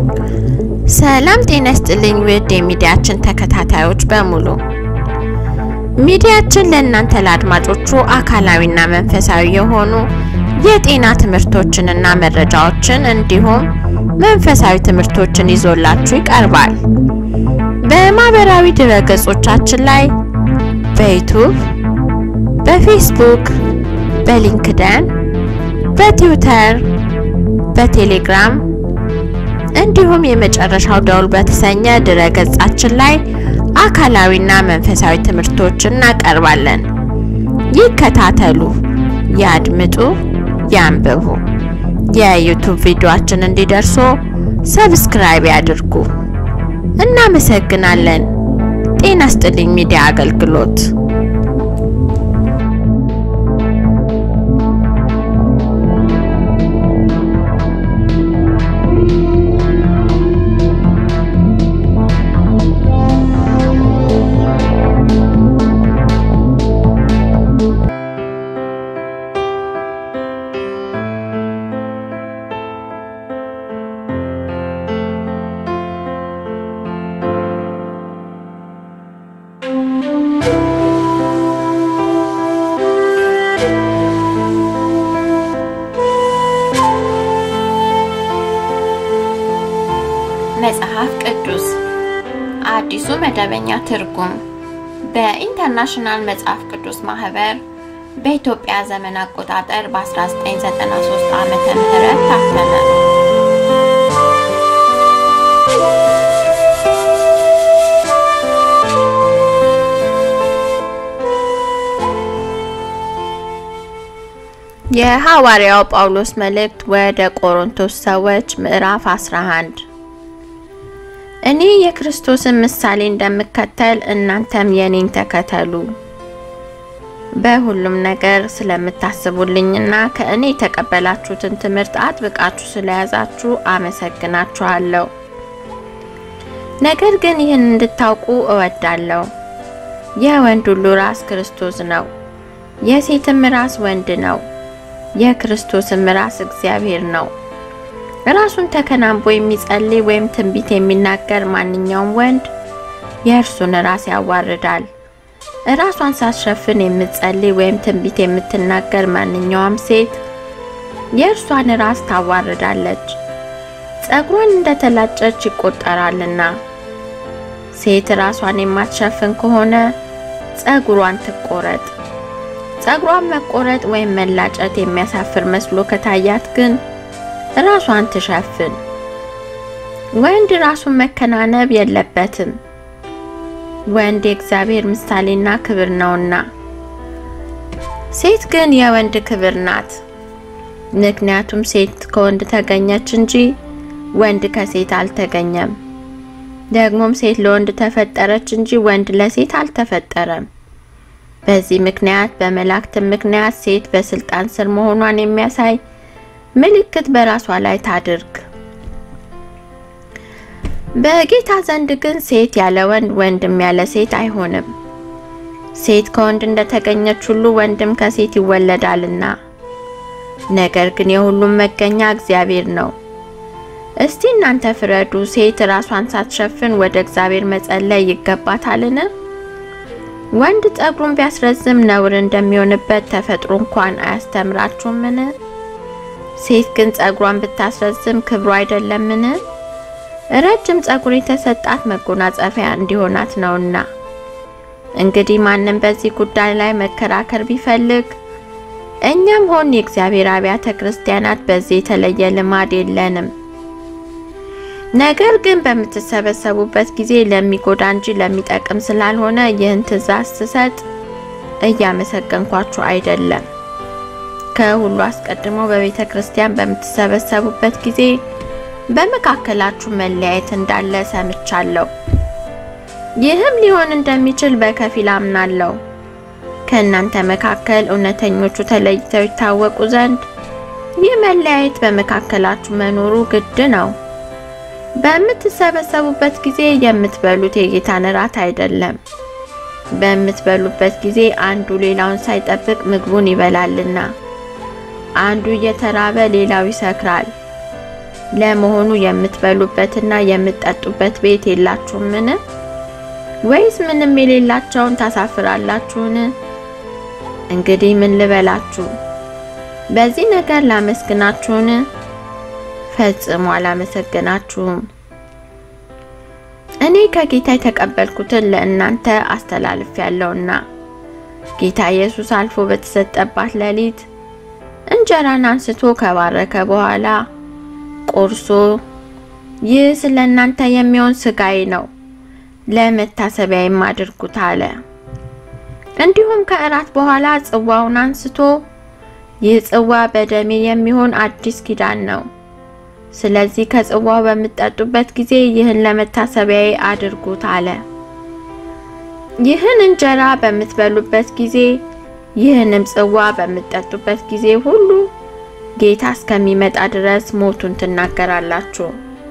ሰላም ጤና ይስጥልኝ ውድ የሚዲያችን ተከታታዮች በሙሉ ሚዲያችን ለእናንተ ለአድማጮቹ አካላዊና መንፈሳዊ የሆኑ የጤና ትምህርቶችንና መረጃዎችን እንዲሁም መንፈሳዊ ትምህርቶችን ይዞላችሁ ይቀርባል። በማህበራዊ ድረገጾቻችን ላይ በዩቱብ፣ በፌስቡክ፣ በሊንክደን፣ በትዊተር፣ በቴሌግራም እንዲሁም የመጨረሻው ደውል በተሰኘ ድረገጻችን ላይ አካላዊና መንፈሳዊ ትምህርቶችን እናቀርባለን። ይከታተሉ፣ ያድምጡ፣ ያንብቡ። የዩቱብ ቪዲዮአችን እንዲደርሱ ሰብስክራይብ ያድርጉ። እናመሰግናለን። ጤና ይስጥልኝ ሚዲያ አገልግሎት መጽሐፍ ቅዱስ አዲሱ መደበኛ ትርጉም በኢንተርናሽናል መጽሐፍ ቅዱስ ማህበር በኢትዮጵያ ዘመን አቆጣጠር በ1993 ዓመተ ምህረት ታተመ። የሐዋርያው ጳውሎስ መልእክት ወደ ቆሮንቶስ ሰዎች ምዕራፍ 11 እኔ የክርስቶስን ምሳሌ እንደምከተል እናንተም የኔን ተከተሉ። በሁሉም ነገር ስለምታስቡልኝና ከእኔ የተቀበላችሁትን ትምህርት አጥብቃችሁ ስለያዛችሁ አመሰግናችኋለሁ። ነገር ግን ይህን እንድታውቁ እወዳለሁ። የወንድ ሁሉ ራስ ክርስቶስ ነው፣ የሴትም ራስ ወንድ ነው፣ የክርስቶስም ራስ እግዚአብሔር ነው። ራሱን ተከናንቦ የሚጸልይ ወይም ትንቢት የሚናገር ማንኛውም ወንድ የእርሱን ራስ ያዋርዳል። ራሷን ሳትሸፍን የምትጸልይ ወይም ትንቢት የምትናገር ማንኛውም ሴት የእርሷን ራስ ታዋርዳለች፣ ጸጉሯን እንደተላጨች ይቆጠራልና። ሴት ራሷን የማትሸፍን ከሆነ ጸጉሯን ትቆረጥ። ጸጉሯን መቆረጥ ወይም መላጨት የሚያሳፍር መስሎ ከታያት ግን ራሷን ትሸፍን። ወንድ ራሱን መከናነብ የለበትም፣ ወንድ የእግዚአብሔር ምሳሌና ክብር ነውና። ሴት ግን የወንድ ክብር ናት። ምክንያቱም ሴት ከወንድ ተገኘች እንጂ ወንድ ከሴት አልተገኘም። ደግሞም ሴት ለወንድ ተፈጠረች እንጂ ወንድ ለሴት አልተፈጠረም። በዚህ ምክንያት በመላእክትም ምክንያት ሴት በስልጣን ስር መሆኗን የሚያሳይ ምልክት በራሷ ላይ ታድርግ። በጌታ ዘንድ ግን ሴት ያለ ወንድ ወንድም ያለ ሴት አይሆንም። ሴት ከወንድ እንደተገኘች ሁሉ ወንድም ከሴት ይወለዳልና። ነገር ግን የሁሉም መገኛ እግዚአብሔር ነው። እስቲ እናንተ ፍረዱ። ሴት ራሷን ሳትሸፍን ወደ እግዚአብሔር መጸለይ ይገባታልን? ወንድ ጸጉሩን ቢያስረዝም ነውር እንደሚሆንበት ተፈጥሮ እንኳን አያስተምራችሁምን? ሴት ግን ጸጉሯን ብታስረዝም ክብሩ አይደለምን? ረጅም ጸጉር የተሰጣት መጎናጸፊያ እንዲሆናት ነውና። እንግዲህ ማንም በዚህ ጉዳይ ላይ መከራከር ቢፈልግ እኛም ሆን የእግዚአብሔር አብያተ ክርስቲያናት በዚህ የተለየ ልማድ የለንም። ነገር ግን በምትሰበሰቡበት ጊዜ ለሚጎዳ እንጂ ለሚጠቅም ስላልሆነ ይህን ትእዛዝ ስሰጥ እያመሰገንኳችሁ አይደለም። ከሁሉ አስቀድሞ በቤተ ክርስቲያን በምትሰበሰቡበት ጊዜ በመካከላችሁ መለያየት እንዳለ ሰምቻለሁ። ይህም ሊሆን እንደሚችል በከፊል አምናለሁ። ከእናንተ መካከል እውነተኞቹ ተለይተው ይታወቁ ዘንድ ይህ መለያየት በመካከላችሁ መኖሩ ግድ ነው። በምትሰበሰቡበት ጊዜ የምትበሉት የጌታን እራት አይደለም። በምትበሉበት ጊዜ አንዱ ሌላውን ሳይጠብቅ ምግቡን ይበላልና አንዱ እየተራበ ሌላው ይሰክራል። ለመሆኑ የምትበሉበትና የምትጠጡበት ቤት የላችሁምን? ወይስ ምንም የሌላቸውን ታሳፍራላችሁን? እንግዲህ ምን ልበላችሁ? በዚህ ነገር ላመስግናችሁን? ፈጽሞ አላመሰግናችሁም። እኔ ከጌታ የተቀበልኩትን ለእናንተ አስተላልፌያለሁና ጌታ ኢየሱስ አልፎ በተሰጠባት ሌሊት እንጀራን አንስቶ ከባረከ በኋላ ቆርሶ ይህ ስለ እናንተ የሚሆን ስጋዬ ነው፣ ለመታሰቢያዬም አድርጉት አለ። እንዲሁም ከእራት በኋላ ጽዋውን አንስቶ ይህ ጽዋ በደሜ የሚሆን አዲስ ኪዳን ነው። ስለዚህ ከጽዋው በምትጠጡበት ጊዜ ይህን ለመታሰቢያዬ አድርጉት አለ። ይህን እንጀራ በምትበሉበት ጊዜ ይህንም ጽዋ በምትጠጡበት ጊዜ ሁሉ ጌታ እስከሚመጣ ድረስ ሞቱን ትናገራላችሁ።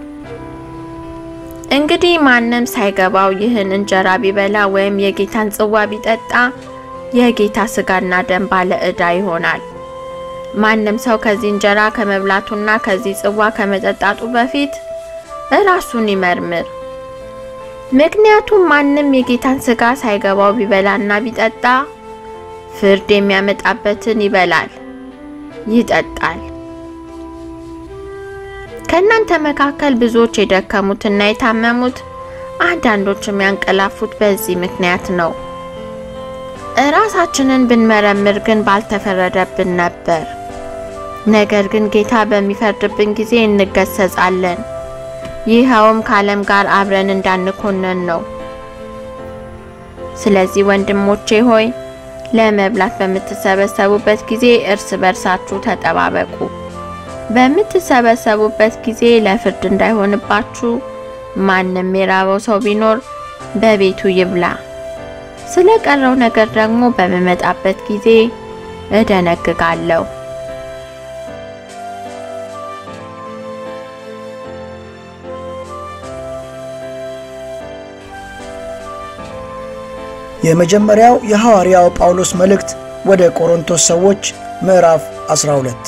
እንግዲህ ማንም ሳይገባው ይህን እንጀራ ቢበላ ወይም የጌታን ጽዋ ቢጠጣ የጌታ ስጋና ደም ባለ ዕዳ ይሆናል። ማንም ሰው ከዚህ እንጀራ ከመብላቱና ከዚህ ጽዋ ከመጠጣቱ በፊት ራሱን ይመርምር። ምክንያቱም ማንም የጌታን ስጋ ሳይገባው ቢበላና ቢጠጣ ፍርድ የሚያመጣበትን ይበላል ይጠጣል። ከእናንተ መካከል ብዙዎች የደከሙትና የታመሙት አንዳንዶችም ያንቀላፉት በዚህ ምክንያት ነው። እራሳችንን ብንመረምር ግን ባልተፈረደብን ነበር። ነገር ግን ጌታ በሚፈርድብን ጊዜ እንገሰጻለን። ይኸውም ከዓለም ጋር አብረን እንዳንኮነን ነው። ስለዚህ ወንድሞቼ ሆይ ለመብላት በምትሰበሰቡበት ጊዜ እርስ በርሳችሁ ተጠባበቁ። በምትሰበሰቡበት ጊዜ ለፍርድ እንዳይሆንባችሁ ማንም የራበው ሰው ቢኖር በቤቱ ይብላ። ስለ ቀረው ነገር ደግሞ በምመጣበት ጊዜ እደነግጋለሁ። የመጀመሪያው የሐዋርያው ጳውሎስ መልእክት ወደ ቆሮንቶስ ሰዎች ምዕራፍ 12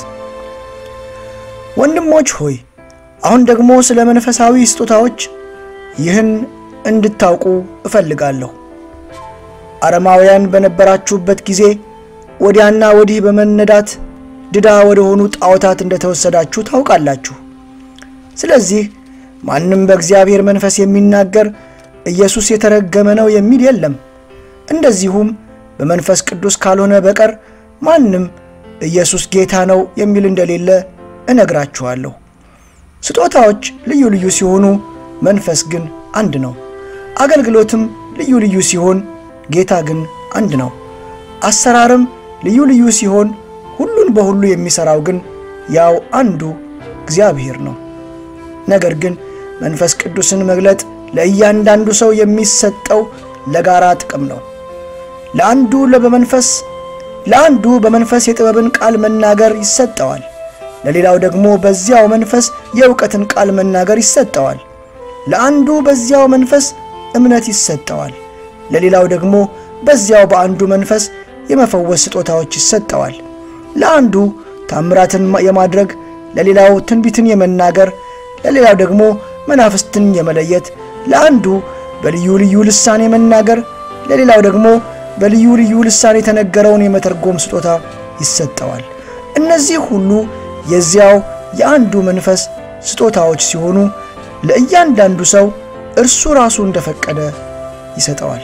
ወንድሞች ሆይ አሁን ደግሞ ስለ መንፈሳዊ ስጦታዎች ይህን እንድታውቁ እፈልጋለሁ። አረማውያን በነበራችሁበት ጊዜ ወዲያና ወዲህ በመነዳት ድዳ ወደ ሆኑ ጣዖታት እንደተወሰዳችሁ ታውቃላችሁ። ስለዚህ ማንም በእግዚአብሔር መንፈስ የሚናገር ኢየሱስ የተረገመ ነው የሚል የለም። እንደዚሁም በመንፈስ ቅዱስ ካልሆነ በቀር ማንም ኢየሱስ ጌታ ነው የሚል እንደሌለ እነግራችኋለሁ። ስጦታዎች ልዩ ልዩ ሲሆኑ መንፈስ ግን አንድ ነው። አገልግሎትም ልዩ ልዩ ሲሆን ጌታ ግን አንድ ነው። አሰራርም ልዩ ልዩ ሲሆን ሁሉን በሁሉ የሚሠራው ግን ያው አንዱ እግዚአብሔር ነው። ነገር ግን መንፈስ ቅዱስን መግለጥ ለእያንዳንዱ ሰው የሚሰጠው ለጋራ ጥቅም ነው። ለአንዱ በመንፈስ ለአንዱ በመንፈስ የጥበብን ቃል መናገር ይሰጠዋል። ለሌላው ደግሞ በዚያው መንፈስ የእውቀትን ቃል መናገር ይሰጠዋል። ለአንዱ በዚያው መንፈስ እምነት ይሰጠዋል። ለሌላው ደግሞ በዚያው በአንዱ መንፈስ የመፈወስ ስጦታዎች ይሰጠዋል። ለአንዱ ታምራትን የማድረግ፣ ለሌላው ትንቢትን የመናገር፣ ለሌላው ደግሞ መናፍስትን የመለየት፣ ለአንዱ በልዩ ልዩ ልሳን የመናገር፣ ለሌላው ደግሞ በልዩ ልዩ ልሳን የተነገረውን የመተርጎም ስጦታ ይሰጠዋል። እነዚህ ሁሉ የዚያው የአንዱ መንፈስ ስጦታዎች ሲሆኑ ለእያንዳንዱ ሰው እርሱ ራሱ እንደፈቀደ ይሰጠዋል።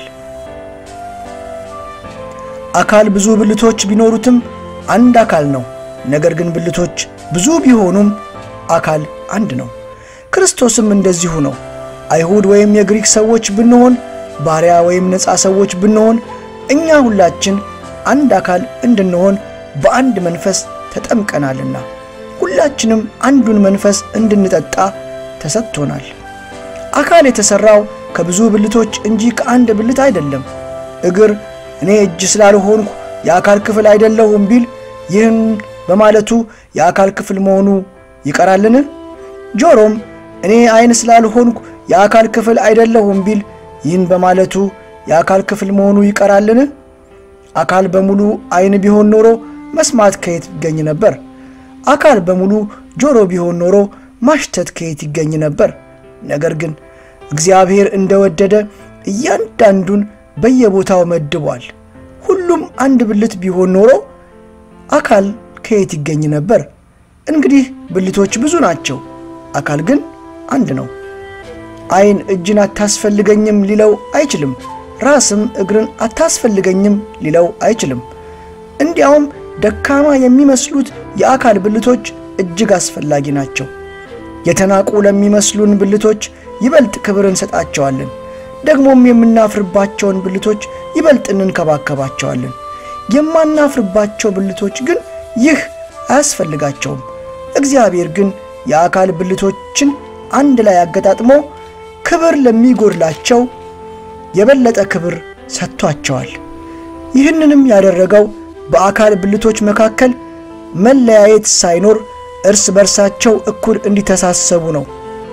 አካል ብዙ ብልቶች ቢኖሩትም አንድ አካል ነው። ነገር ግን ብልቶች ብዙ ቢሆኑም አካል አንድ ነው። ክርስቶስም እንደዚሁ ነው። አይሁድ ወይም የግሪክ ሰዎች ብንሆን፣ ባሪያ ወይም ነፃ ሰዎች ብንሆን፣ እኛ ሁላችን አንድ አካል እንድንሆን በአንድ መንፈስ ተጠምቀናልና ሁላችንም አንዱን መንፈስ እንድንጠጣ ተሰጥቶናል። አካል የተሠራው ከብዙ ብልቶች እንጂ ከአንድ ብልት አይደለም። እግር እኔ እጅ ስላልሆንኩ የአካል ክፍል አይደለሁም ቢል ይህን በማለቱ የአካል ክፍል መሆኑ ይቀራልን? ጆሮም እኔ ዓይን ስላልሆንኩ የአካል ክፍል አይደለሁም ቢል ይህን በማለቱ የአካል ክፍል መሆኑ ይቀራልን? አካል በሙሉ ዓይን ቢሆን ኖሮ መስማት ከየት ይገኝ ነበር? አካል በሙሉ ጆሮ ቢሆን ኖሮ ማሽተት ከየት ይገኝ ነበር? ነገር ግን እግዚአብሔር እንደወደደ እያንዳንዱን በየቦታው መድቧል። ሁሉም አንድ ብልት ቢሆን ኖሮ አካል ከየት ይገኝ ነበር? እንግዲህ ብልቶች ብዙ ናቸው፣ አካል ግን አንድ ነው። ዓይን እጅን አታስፈልገኝም ሊለው አይችልም። ራስም እግርን አታስፈልገኝም ሊለው አይችልም። እንዲያውም ደካማ የሚመስሉት የአካል ብልቶች እጅግ አስፈላጊ ናቸው። የተናቁ ለሚመስሉን ብልቶች ይበልጥ ክብር እንሰጣቸዋለን። ደግሞም የምናፍርባቸውን ብልቶች ይበልጥ እንንከባከባቸዋለን። የማናፍርባቸው ብልቶች ግን ይህ አያስፈልጋቸውም። እግዚአብሔር ግን የአካል ብልቶችን አንድ ላይ አገጣጥሞ ክብር ለሚጎድላቸው የበለጠ ክብር ሰጥቷቸዋል። ይህንንም ያደረገው በአካል ብልቶች መካከል መለያየት ሳይኖር እርስ በርሳቸው እኩል እንዲተሳሰቡ ነው።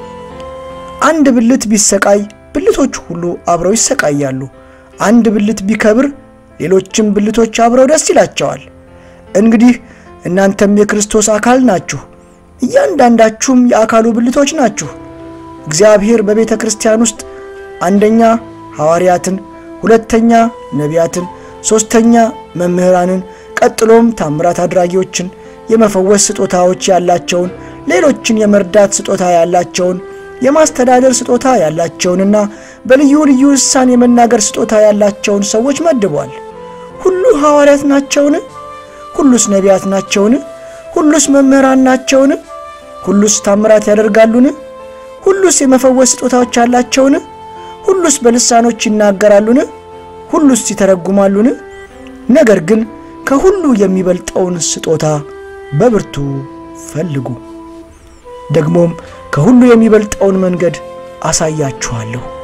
አንድ ብልት ቢሰቃይ ብልቶች ሁሉ አብረው ይሰቃያሉ። አንድ ብልት ቢከብር ሌሎችም ብልቶች አብረው ደስ ይላቸዋል። እንግዲህ እናንተም የክርስቶስ አካል ናችሁ፣ እያንዳንዳችሁም የአካሉ ብልቶች ናችሁ። እግዚአብሔር በቤተ ክርስቲያን ውስጥ አንደኛ ሐዋርያትን፣ ሁለተኛ ነቢያትን፣ ሦስተኛ መምህራንን፣ ቀጥሎም ታምራት አድራጊዎችን፣ የመፈወስ ስጦታዎች ያላቸውን፣ ሌሎችን የመርዳት ስጦታ ያላቸውን፣ የማስተዳደር ስጦታ ያላቸውንና በልዩ ልዩ ልሳን የመናገር ስጦታ ያላቸውን ሰዎች መድቧል። ሁሉ ሐዋርያት ናቸውን? ሁሉስ ነቢያት ናቸውን? ሁሉስ መምህራን ናቸውን? ሁሉስ ታምራት ያደርጋሉን? ሁሉስ የመፈወስ ስጦታዎች ያላቸውን? ሁሉስ በልሳኖች ይናገራሉን? ሁሉስ ይተረጉማሉን? ነገር ግን ከሁሉ የሚበልጠውን ስጦታ በብርቱ ፈልጉ። ደግሞም ከሁሉ የሚበልጠውን መንገድ አሳያችኋለሁ።